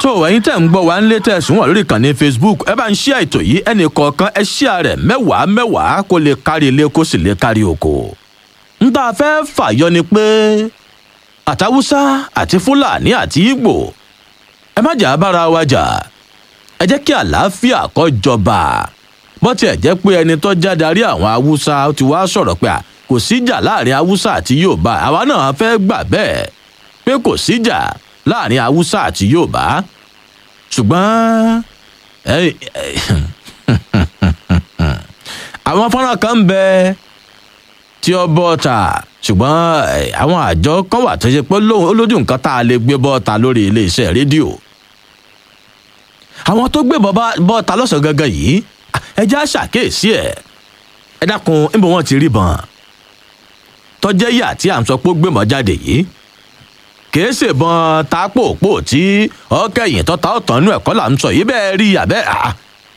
tó ẹ̀yin tẹ̀ ń gbọ́ wá ń lé tẹ̀sùn wà lórí ìkànnì facebook ẹ bá ń ṣí àìtò yìí ẹnì kọ̀ọ̀kan ẹ ṣí àrẹ̀ mẹ́wàá mẹ́wàá kó lè kárí ilé kó sì lè kárí oko. ń tá a fẹ́ fàyọ ni pé àtàwùsá àti fúlàní àti ìgbò ẹ má jà bára wa jà ẹ jẹ́ kí àlàáfíà kó jọba bó tiẹ̀ jẹ́ pé ẹni tó já darí àwọn haúsá ti wá sọ̀rọ̀ pé kò síjà láàrin haúsá àti yorùbá àwa náà fẹ́ gbà bẹ́ẹ̀ pé kò síjà láàrin haúsá àti yorùbá ṣùgbọ́n àwọn fọ́nrán kan ń bẹ tí ó bọ́ ta ṣùgbọ́n àwọn àjọ kan wà tó ṣe pé lójú nǹkan tá a lè gbé bọ́ ta lórí iléeṣẹ́ rédíò àwọn tó gbé bọ́ ta lọ́sàn gangan yìí ẹ já ṣàkíyèsí ẹ̀ ẹ dákun níbo wọn ti rí bọn tọ́jẹ́ yà tí à ń sọ pé ó gbé jáde yìí kìí ṣèbọn tápòpò tí ọkẹyìn tọ́ta ọ̀tàn nú ẹ̀kọ́ là ń sọ yìí bẹ́ẹ̀ rí àbẹ́ à.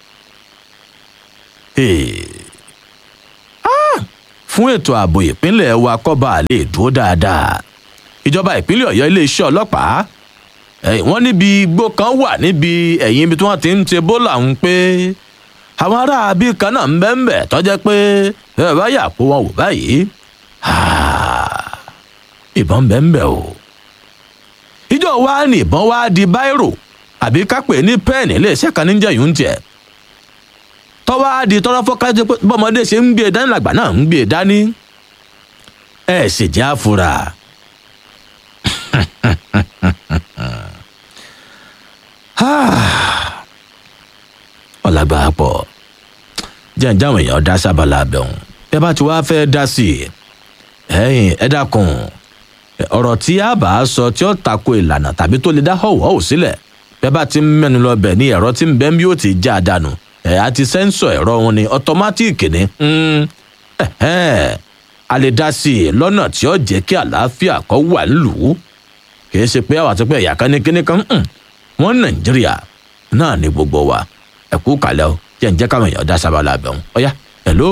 fún ètò ààbò ìpínlẹ̀ wa kọ́ba lè dúró dáadáa ìjọba ìpínlẹ̀ ọ̀yọ́ iléeṣẹ́ ọlọ́pàá wọ́n níbi igbó kan wà níbi ẹ̀yìn ibi tí wọ́n ti ń ṣe bólà ń pé àwọn aráabí kan náà ń bẹ́ ń bẹ̀ tọ́jẹ́ pé ẹ bá yà kó wọn wò báyìí ìbọn bẹ́ ń bẹ̀ o ìjọ wa ní ìbọn wa di báírò àbí kápẹ́ ní pẹ́ẹ̀nì iléeṣẹ́ kan níjẹ́ yìí ń tiẹ̀ tọ́wọ́ á di tọ́rọ́ fọ́kájẹ́ pé bọ́mọdé ṣe ń gbé e dání làgbà náà ń gbé e dání ẹ sì jẹ́ àfúrà. ọ̀làgbà pọ̀ jẹ́ǹjẹ́ àwọn èèyàn dá sábàlá abẹ́hùn ẹ bá ti wá fẹ́ dá sí i ẹ̀yìn ẹ dákun ọ̀rọ̀ tí a bá sọ tí ó tako ìlànà tàbí tó lè dá họ̀wọ́ sílẹ̀ bẹ́ẹ̀ bá ti ń mẹ́nu lọ bẹ̀ ní ẹ̀rọ tí ń bẹ́ bí ó ti já a dànù ẹ̀ àti sẹ́ńsọ̀ ẹ̀rọ wọn ni ọ̀tọ́mátìkì ni a lè dá sí i lọ́nà tí ó jẹ́ kí àlàáfíà kọ́ wà nílùú kì í ṣe pé àwọn àti pé ẹ̀yà kan ní kíní kan wọ́n nàìjíríà náà ní gbogbo wa ẹ kú kàlẹ́ o jẹ́ ń jẹ́ káwọn èèyàn dá sábàlá bẹ̀ wọn ọ̀yá hello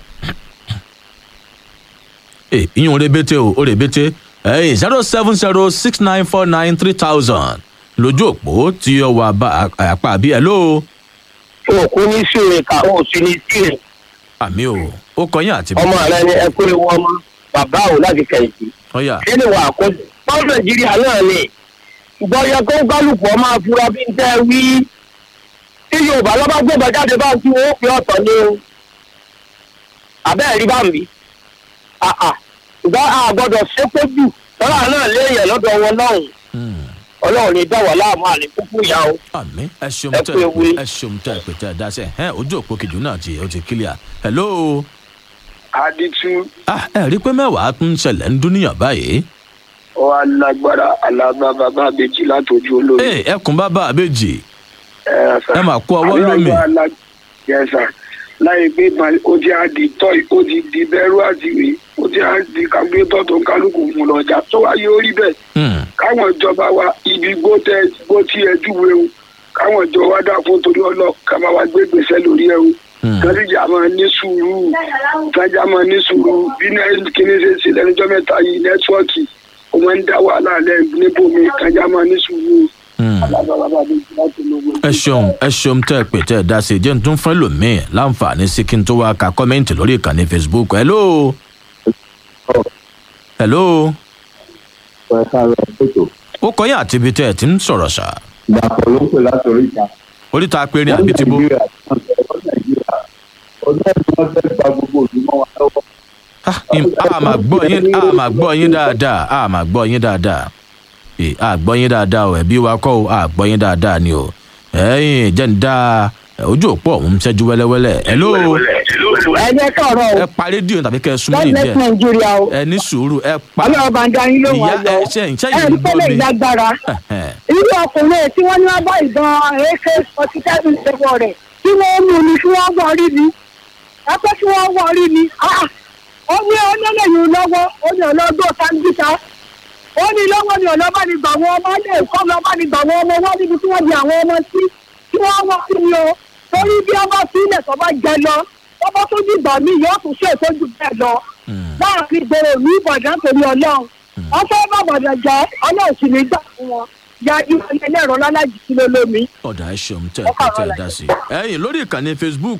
ìyún rebete o ó rebete ẹyìn zero seven zero six nine four nine three thousand lójú òpó tí ó wà àpá àbí ẹ ló. òkú ní síre ká ó sì ní síre. àmì o ó kọyìn àti. ọmọ rẹ ni ẹ kó ewu ọmọ bàbá ò láti kẹ̀yìntì. ọyà. kí ni wàá kó bọ́ọ̀ nàìjíríà náà ni ṣùgbọ́n yẹ kó kálukú ọmọ afurá bí n tẹ́ wí. tí yorùbá lọ́ba gbọ́dọ̀ jáde bá tí wọ́n fi ọ̀tọ̀ ni o. àbẹ́ẹ̀ rí bá mi. ṣùgbọ́n a gbọ́dọ̀ ṣépè jù lọ́la náà léèyàn lọ́dọ̀ wọn lọ́hùn ọlọ́run ní dá wà láàmú àní kúkú ìyá o. àmì ẹ ṣeun Ẹ tẹ kú ewu. ẹ ṣeun tẹ pé tẹ dá sẹ ẹ ojú òpó kejì náà ti ó ti kílíà hello. aditu ah ẹ rí i pé mẹ́wàá tún ń ṣẹlẹ̀ ń dúníyàn báyìí. ọ alágbára alágbá bàbá àbèjì látọjú olómi. ẹ ẹkùn bàbá àbèjì ẹ ẹ máa kó ọwọ́ lómi. yẹsà láyé pé ba- ó ti á di tọ́ì ó ti di bẹ́rù àti ìwé ó ti á di kágbétọ́ tó ń kálukú mú lọ́jà tó wáyé orí bẹ́ẹ̀ Hmm, káwọn ìjọba wa ibi gbó tẹ gbó tí ẹ júwe o káwọn ìjọba wa dà fún torí ọlọ ká máa wá gbé gbèsè lórí ẹ o hmm. kẹrìjà máa ní sùúrù kájà máa ní sùúrù bí náà kíní ṣe ṣe lẹ́nujọ́ mẹ́ta yìí nẹ́tíwọ́ọ̀kì ó máa ń dá wàhálà lẹ́ níbomi kájà máa ní sùúrù Hmm. alábàbà mi láti lóko. ẹ ṣeun ẹ ṣeun tẹ pé tẹ dá sí i jẹ́ n tún fún ẹlòmíì láǹfààní sí kí n tó wá ka kọ́mẹ́ǹtì lórí ìkànnì facebook hello. hello. ẹ káàárọ̀ ètò ó kọyìn àti ibi tẹ ẹ ti ń sọ̀rọ̀ ṣá ìdàpọ̀ ló ń pè láti oríta. oríta péré àbí ti bó. nàìjíríà wọ́n nàìjíríà ọdún ẹ̀sìn wọn fẹ́ gba gbogbo òdì mọ́ wa lọ́wọ́. Ah, im- a máa gbọ́ yín a máa gbọ́ yín dáadáa a máa gbọ́ yín dáadáa Ẹ, a gbọ́ yín dáadáa o ẹ̀bí wa kọ́ o a gbọ́ yín dáadáa ni o ẹ̀yìn jẹ́ ń dá ẹ, ojú òpó ọ̀hún ń ṣẹ́jú wẹ́lẹ́wẹ́lẹ́ hello ẹ jẹ́ káàárọ̀ o ẹ pa rédíò tàbí kẹ́ ẹ súnmọ́ god ní bless díẹ̀ nigeria o ẹ ní sùúrù ẹ pa ọlọ́run bá ń dá yín lóhùn ìyá ayọ̀ ẹ ṣe ìṣe ẹ yìí rí ń gbọ́ pẹ́lẹ́ mi ìlágbára Ẹ̀hẹ̀n. irú ọkùnrin tí wọ́n ní wọ́n bá ìbọn ak forty seven ṣẹ́wọ́ rẹ̀ tí wọ́n mú ni kí wọ́n wọ̀ rí ni ẹgbẹ́ tí wọ́n wọ̀ rí ni Ah! ó ní ọlọ́lẹ́yìn lọ́wọ́ ó ní ọlọ́gbọ́n sáńgíta ó ní lọ́wọ́ ni ọlọ́ba ni gbà wọ́n ọmọ lè kọ́ ọlọ́ba ni gbà wọ́n ọmọ wọ́n níbi tí wọ́n di àwọn ọmọ sí tí wọ́n wọ́n sí ni o torí bí ọba sílẹ̀ tó bá jẹ lọ ọba tó dìgbà mí yóò tún ṣe ìtọ́jú bẹ́ẹ̀ lọ láàrin ìgboro ìlú ìbàdàn torí ọlọ́run wọ́n fẹ́ bàbàdà jẹ́ ọlọ́run sì ní gbà fún wọn yájú ẹlẹ́rọ lálájì sí lólómi. ọ̀dà ẹ̀ ṣeun tẹ̀ ẹ̀ tẹ̀ ẹ̀ dá sí. ẹ̀yin lórí ìkànnì facebook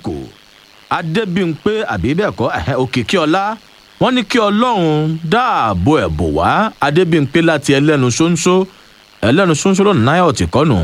adébímpé àbí bẹ́ẹ̀ kọ́ ẹ̀hẹ́, òkìkí ọlá wọ́n ní kí ọlọ́run dáàbò ẹ̀ bò wá adébímpé láti ẹlẹ́nu ṣóńṣó ẹlẹ́nu ṣóńṣó lọ́nà náírà ọ̀tì kọ́nù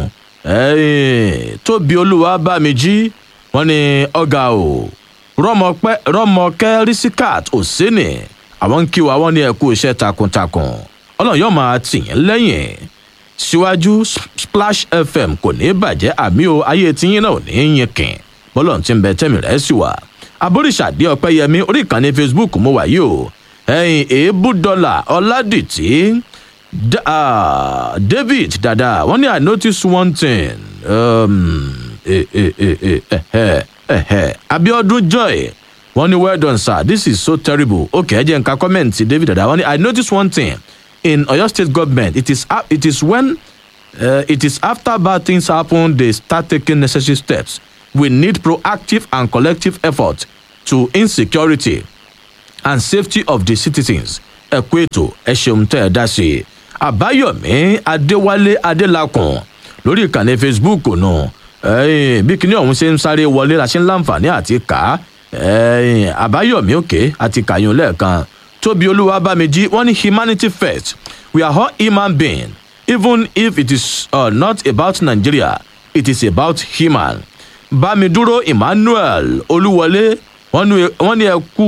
ẹ̀yìn tóbi olúwa bá mi jí wọ́n ní ọ̀gá o rọ́mọpẹ́ rọ́mọkẹ́ rìsíkàt òsínì àwọn ń kí wa wọ́n ní ẹ kú iṣẹ́ takuntakun ọlọ́run yóò máa tì yín lẹ́yìn síwájú splash fm kò ní bàjẹ́ àmì o ayé tiyín náà ò ní yín kìn bọ́lọ̀ tí ń bẹ tẹ́mi rẹ̀ sì wà aboríṣàdé ọpẹ́yẹmí orí ìkànnì facebook mo wà yìí o ẹ̀yìn èébú dọ́là ọ̀làdìtì Da- ah, david dada wọn ní i notice one thing um, eh, eh, eh, eh, eh, eh, eh, eh. abiodun joy wọn ní well done sir this is so terrible okay ẹ jẹ́ nǹkan comment david dada wọn ní i notice one thing in oyo state government it is, a- it is when uh, it is after bad things happen they start taking necessary steps we need proactive and collective effort to insecurity and safety of the citizens ẹ kú ètò ẹ ṣeun tẹ ẹ dá sí i àbáyọmí adéwálé adélakùn lórí ìkànnì facebook nù ẹyìn bí kinní ọ̀hún ṣe ń sáré wọlé la ṣe ń láǹfààní àti kà á ẹyìn àbáyọmí òkè àti kàyún lẹ́ẹ̀kan tóbi olúwa bámijí wọ́n ní humanity first we are all human beings even if it is uh, not about nigeria it is about human bámidúró emmanuel olúwọlé wọn ní wọn ní ẹ kú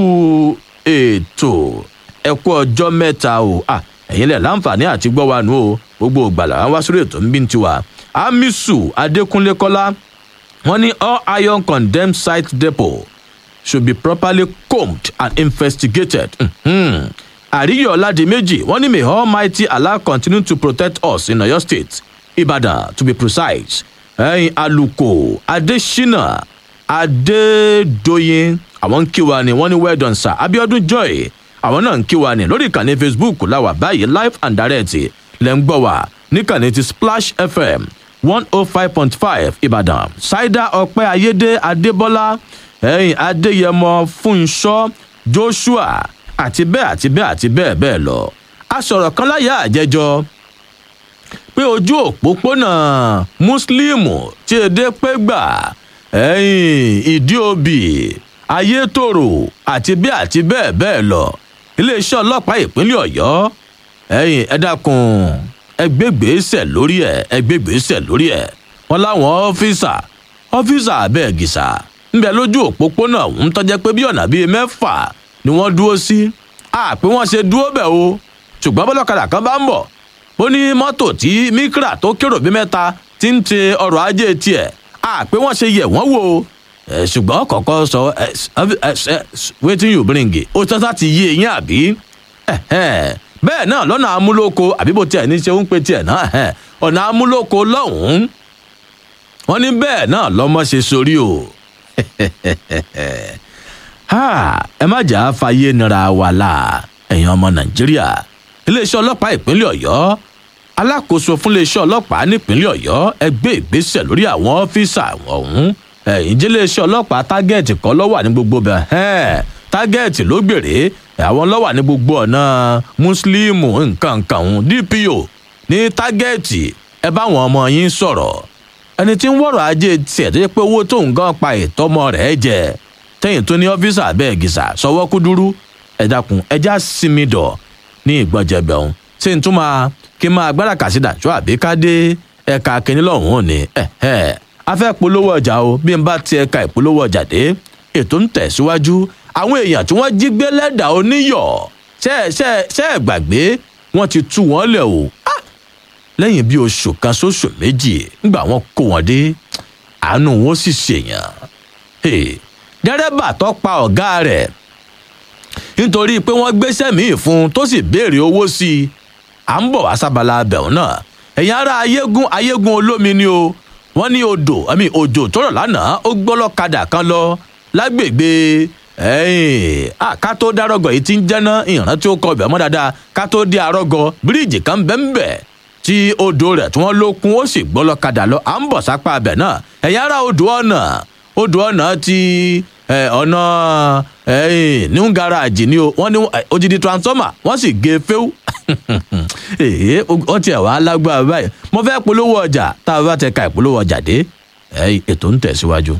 ètò ẹ kú ọjọ́ mẹ́ta o à ẹ̀yin lẹ̀ láǹfààní àti gbọ́ wa nù o gbogbo ògbàlà wa wá sórí ètò ń bí ń tiwa amisu adékúnlé kọ́lá wọn ní all iron condemned site depot should be properly combed and investigated. Mhm. àríyọ̀ ọ̀làdìmẹ́jì wọ́n ní may almighty allah continue to protect us in oyo state ibadan to be precise ẹ̀yin aluko adesina adédọyìn àwọn ń kí wa ni wọ́n ní well done sir abiodun joy àwọn náà ń kí wa ni lórí ìkànnì facebook láwà báyìí live and direct lẹ́ ń gbọ́ wa níkànnì ti splash fm one oh five point five ìbàdàn ṣáídà ọpẹ́ ayédè adébọ́lá ẹ̀yìn adéyẹmọ fúnṣọ́ joshua àti bẹ́ẹ̀ àti bẹ́ẹ̀ àti bẹ́ẹ̀ bẹ́ẹ̀ lọ. a sọ̀rọ̀ kan láyà àjẹjọ pé ojú òpópónà mùsùlùmù tí èdè pé gbà ẹ̀yìn ìdí òbí ayétòrò àti bẹ́ẹ̀ àti bẹ́ẹ̀ bẹ́ẹ̀ lọ iléeṣẹ́ ọlọ́pàá ìpínlẹ̀ ọ̀yọ́ ẹ̀yìn ẹ dákun ẹgbẹ́gbèsè lórí ẹ̀ ẹgbẹ́gbèsè lórí ẹ̀ wọn láwọn ọ́fíìsà ọ́fíìsà abẹ́ẹ̀gìsà ńbẹ lójú òpópónà ń tọ́jẹ́ pé bí ọ̀nà bíi mẹ́fà ni wọ́n dúró sí àpé wọ́n ṣe dúró bẹ̀ o ṣùgbọ́n bọ́lọ́kadà kan bá ń bọ̀ ó ní mọ́tò tí mikra tó kérò bí mẹ́ta ti ń te ọrọ̀ ajé tiẹ̀ àpé wọ́n ṣe yẹ̀ wọ́n wò ó ẹ, ṣùgbọ́n kọ̀ọ̀kan sọ ẹ, ẹ, ẹ, wetin you bring ó tọ́ta ti yé eyín àbí Ẹ̀hẹ́n. bẹ́ẹ̀ náà lọ́nà amúlòkọ àbí bó tiẹ̀ ní ṣe ń pe tiẹ̀ náà ẹ̀hẹ́n. ọ̀nà amúlòkọ lọ́hùn-ún wọ́n ní bẹ́ẹ̀ náà lọ́mọ ṣe sórí o Ha, ẹ má jà á fàyè nira wa la ẹ̀yin ọmọ nàìjíríà iléeṣẹ́ ọlọ́pàá ìpínlẹ̀ ọ̀yọ́ alákòóso fún iléeṣẹ́ ọlọ́pàá nípínlẹ̀ ọ̀yọ́ ẹ gbé ìgbésẹ̀ lórí àwọn ọ́fíìsà ọ̀hún ẹ̀yìn jẹ́ iléeṣẹ́ ọlọ́pàá tágẹ́ẹ̀tì kan lọ́wọ́ ní gbogbo bẹ̀ ẹ́ẹ̀ tágẹ́ẹ̀tì ló gbèrè àwọn lọ́wọ́ ní gbogbo ọ̀nà mùsùlùmù nǹkan nǹkan ọ̀hún dpo ní tágẹ́ẹ̀tì ẹ bá àwọn ọmọ yín sọ̀rọ̀ ẹni tí ń wọ̀rọ̀ ajé tiẹ̀ tó yẹ pé owó tóun gan pa ìtọ́mọ rẹ̀ jẹ tẹ́yìn tó ní ọ́fíìsà bẹ́ẹ̀ gìsà sọwọ́ kúdúrú ẹ dákun ẹja sinmi dọ̀ ní ìgbọ́jẹ̀bẹ̀ ọ̀hún ṣé n tún máa kí n máa gbára kà sí dàjọ́ àbí ká dé ẹ̀ka kínní lọ́hùn ún ni ẹ̀hẹ́ a fẹ́ polówó ọjà o bí n bá ti ẹ̀ka ìpolówó ọjà dé ètò ń tẹ̀síwájú àwọn èèyàn tí wọ́n jí gbé lẹ́dà oníyọ̀ ṣẹ́ ṣẹ́ ṣẹ́ gbàgbé wọ́n ti tú wọn lẹ̀ o Ah! lẹ́yìn bí oṣù kan sóṣù méjì ńgbà wọn kó wọn dé àánú wọn sì ṣèyàn Hey, dẹ́rẹ́bà tó pa ọ̀gá rẹ̀ nítorí pé wọ́n gbéṣẹ́ míì fún un tó sì béèrè owó sí i à ń bọ̀ wá sábàlá abẹ̀hún náà ẹ̀yin ará ayégún ayégún olómi ni o wọ́n ní odò àmì òjò tó rọ̀ lánàá ó gbọ́lọ́kadà kan lọ lágbègbè ẹ̀yìn à ká tó dárọ́gọ̀ yìí ti ń jẹ́ná ìran tí ó kọ ibẹ̀ mọ́ dáadáa ká tó dé arọ́gọ bíríìjì kan bẹ́ńbẹ́ tí odò rẹ̀ tí wọ́n ló kún ó sì gbọ́lọ́kadà lọ à ń bọ̀ sápá abẹ̀ náà ẹ̀yin ará odò ọ̀nà odò ọ̀nà ti ẹ, ọ̀nà ẹ̀yìn new garage ni o wọ́n ní ẹ, odidi transformer wọ́n sì gé fẹ́ù èyí ọtí ẹ̀ wá lágbára báyìí mo fẹ́ polówó ọjà tá a bá tẹ ka ìpolówó ọjà dé ẹ̀ ètò ń tẹ̀síwájú.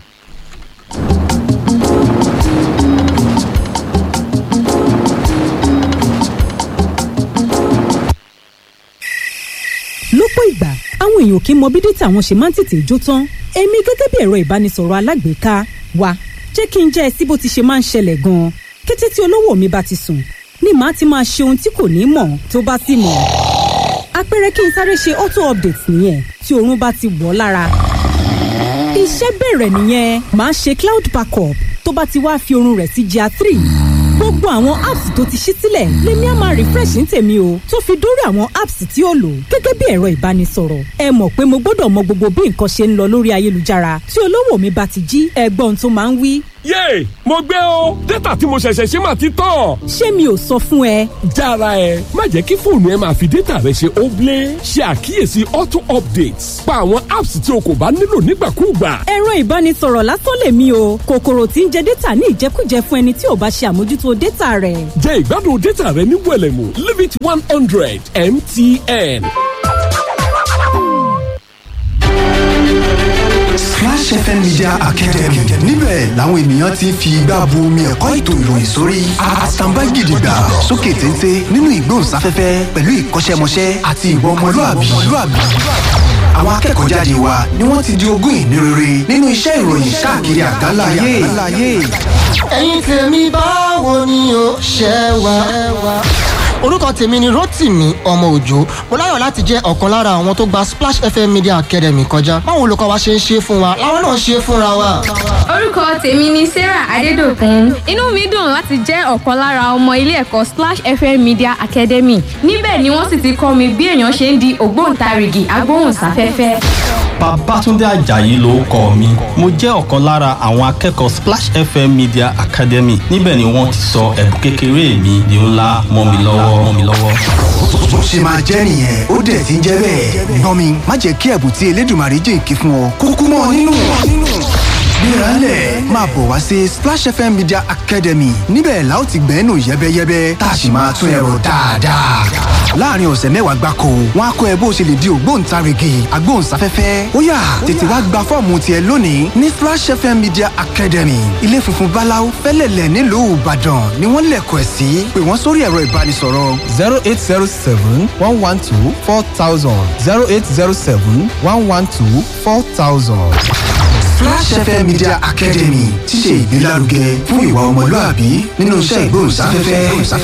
lọ́pọ̀ ìgbà àwọn èèyàn kì í mọ bí dátà wọn ṣe máa ń tètè jó tán èmi gẹ́gẹ́ bí ẹ̀rọ ìbánisọ̀rọ̀ alágbèéká wa jẹ́ kí n jẹ́ ẹ sí bó ti ṣe máa ń ṣẹlẹ̀ gan-an kété tí olówó mi bá ti sùn ni màá ti máa ṣe ohun tí kò ní mọ̀ tó bá sì mọ̀ àpẹẹrẹ kí n sáré ṣe auto update nìyẹn tí oorun bá ti wọ̀ ọ́ lára iṣẹ́ bẹ̀rẹ̀ nìyẹn màá ṣe cloud backup tó bá ti wá fi oorun rẹ̀ sí gr three gbogbo àwọn apps tó ti ṣí sílẹ̀ lèmi á máa refresh ní tèmi o tó fi dórí àwọn apps tí ó lò gẹ́gẹ́ bí ẹ̀rọ ìbánisọ̀rọ̀ ẹ mọ̀ pé mo gbọ́dọ̀ mọ gbogbo bí nǹkan ṣe ń lọ lórí ayélujára tí olówó mi bá ti jí ẹgbọ́n tó máa ń wí. yéè mo gbé o dátà tí mo ṣẹ̀ṣẹ̀ ṣe máa ti tán. ṣé mi ò sọ fún ẹ. jára ẹ má jẹ́ kí fóònù ẹ máa fi dátà rẹ ṣe óblé ṣe àkíyèsí auto updates pa àwọn apps tí o kò bá nílò nígbàkúùgbà. ẹ̀rọ ìbánisọ̀rọ̀ lásán lèmi o kòkòrò tí ń jẹ dátà ní ìjẹkújẹ fún ẹni tí ò bá ṣe àmójútó dátà rẹ̀. jẹ́ ìgbádùn dátà rẹ ní wẹ̀lẹ̀mú limit one hundred mtn. Splash FM Media Academy níbẹ̀ làwọn ènìyàn ti ń fi igbá bu omi ẹ̀kọ́ ètò ìròyìn sórí àtàǹbá gidigba sókè téńté nínú ìgbóhùnsáfẹ́fẹ́ pẹ̀lú ìkọ́ṣẹ́mọṣẹ́ àti ìwà ọmọlúàbí. àwọn akẹ́kọ̀ọ́ jáde wa ni wọ́n ti di ogún ìní rere nínú iṣẹ́ ìròyìn káàkiri àgbáńlá ayé. ẹ̀yin tèmi báwo ni o ṣe wá. orúkọ tèmi ni rotimi ọmọ òjò mo láyọ̀ láti jẹ́ ọ̀kan lára àwọn tó gba splash fm media academy kọjá báwo olùkọ́ wa ṣe ń ṣe fún wa làwọn náà ṣe fúnra wa. orúkọ tèmi ni sarah adédọkùn inú mi dùn láti jẹ́ ọ̀kan lára ọmọ ilé ẹ̀kọ́ splash fm media academy níbẹ̀ ni wọ́n sì ti kọ́ mi bí èèyàn ṣe ń di ògbóǹtarìgì agbóhùnsáfẹ́fẹ́. Babátúndé Àjàyí ló kọ mi. Mo jẹ́ ọ̀kan lára àwọn akẹ́kọ̀ọ́ Splash FM Media Academy. Níbẹ̀ ni wọ́n ti sọ ẹ̀bùn kékeré mi di ńlá mọ́ mi lọ́wọ́ mọ́ mi lọ́wọ́. bó ṣe máa jẹ́ nìyẹn ó dẹ̀ ti ń jẹ́ bẹ́ẹ̀. gbọ́n mi má jẹ́ kí ẹ̀bùn tí elédùnmarè jìnkí fún ọ kúkú mọ́ ọ nínú. gbéraálẹ̀ máa bọ̀ wá sí Splash FM Media Academy níbẹ̀ la ó ti gbẹ́nu yẹ́bẹ́yẹ́bẹ́ tá a sì máa tún ẹ̀rọ dáadáa. láàrin ọ̀sẹ̀ mẹ́wàá gbáko wọn á kọ́ ẹ bó ṣe lè di ògbóǹtarìgì agbóhùnsáfẹ́fẹ́ ó yá tètè wá gba fọ́ọ̀mù tiẹ̀ lónìí ní Splash FM Media Academy ilé funfun báláú fẹ́lẹ̀lẹ̀ nílùú Ìbàdàn ni wọ́n lẹ̀kọ̀ ẹ̀ sí pé wọ́n sórí ẹ̀rọ ìbánisọ̀rọ̀ zero eight zero seven one one two four thousand zero eight zero seven one one two four thousand. Splash FM Media Academy ti ṣe ìgbélárugẹ fún ìwà ọmọlúàbí nínú iṣẹ́ ìgbóhùnsáfẹ́fẹ́.